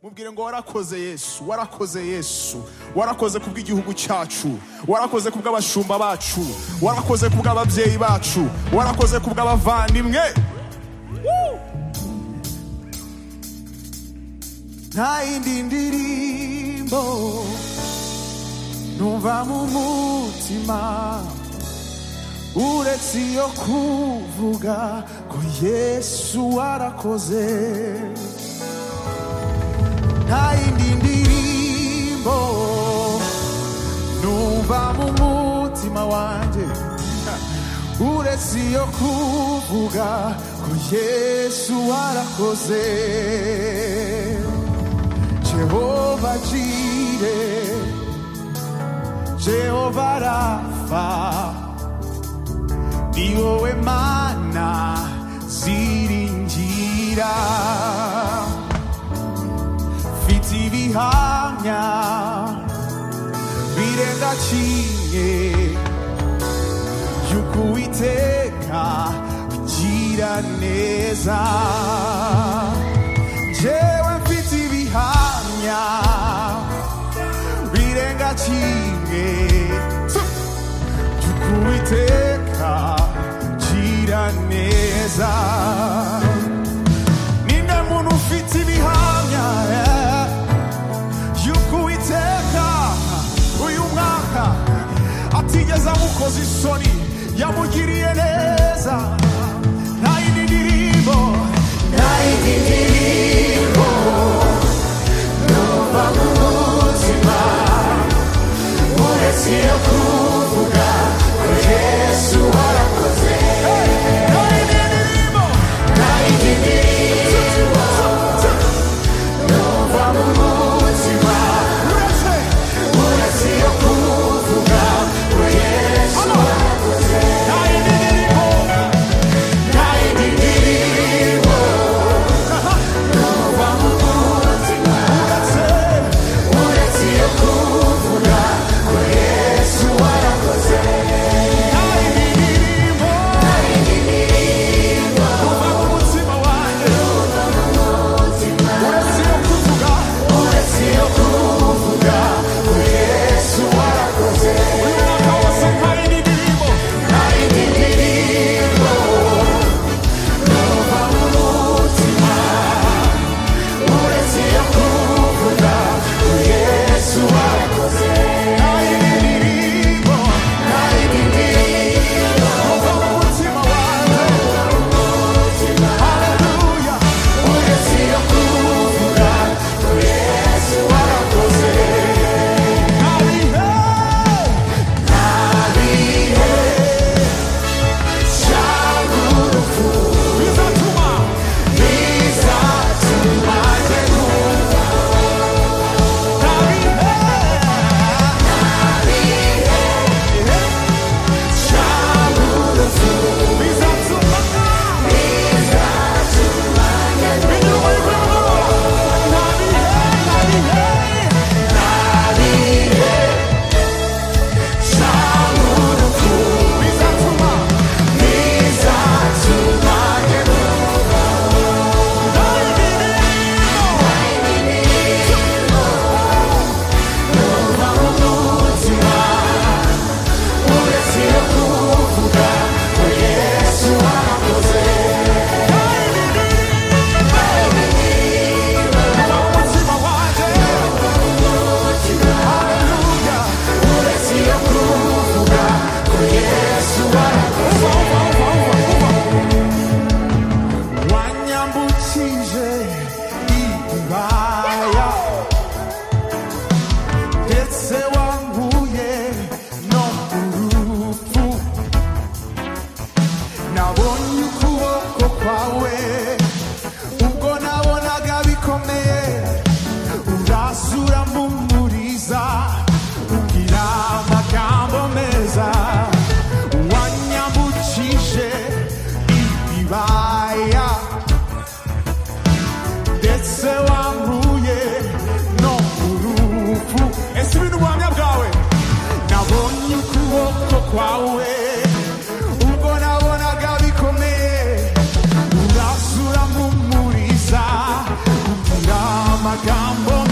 mubwire ngo warakoze yesu warakoze yesu warakoze kubw'igihugu cyacu warakoze kubw'abashumba bacu warakoze kubw'ababyeyi bacu warakoze kubw'abavandimwe Woo! nta yindi ndirimbo numva mu mutima uretse iyo kuvuga ko yesu warakoze nta yindi ndirimbo numva mu mutima wanjye uretse iyo kuvuga ko yesu warakoze jehova jire jehova rafa ni wowe mana ziringira mfite ibihamya birenga kimwe yuko uwiteka ugira neza jewe mfite ibihamya birenga kimwe yuko uwiteka ugira neza ninde muntu ufite ibihamya yeah yuko uwiteka uyu mwaka atigeze amukoza isoni yamugiriye neza nta yindi ndirimbo nta yindi ndirimbo numva mu buzima uretse iyo kuvuga ko yesu warakoze nta yindi ndirimbo nta yindi ndirimbo numva mu buzima uretse uretse iyo kuvuga ko yesu warakoze nta yindi ndirimbo nta yindi ndirimbo amagambo